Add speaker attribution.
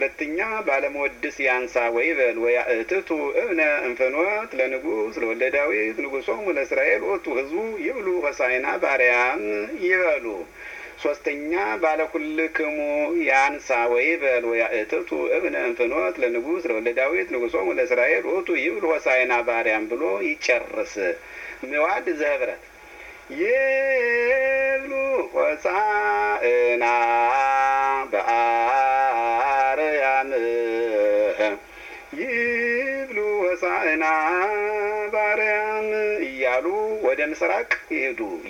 Speaker 1: ሁለተኛ ባለመወድስ ያንሳ ወይበል ወያእትቱ እብነ እንፍኖት ለንጉሥ ለወልደ ዳዊት ንጉሶሙ ለእስራኤል ወቱ ህዝቡ ይብሉ ሆሳዕና ባርያም ይበሉ። ሶስተኛ ባለኩልክሙ ያንሳ ወይበል ወያእትቱ እብነ እንፍኖት ለንጉሥ ለወልደ ዳዊት ንጉሶሙ ለእስራኤል ወቱ ይብሉ ሆሳዕና ባርያም ብሎ ይጨርስ። ምዋድ ዘህብረት ይብሉ ሆሳዕና በአርያም ይብሉ ሆሳዕና ባርያም እያሉ ወደ ምስራቅ ይሄዱ።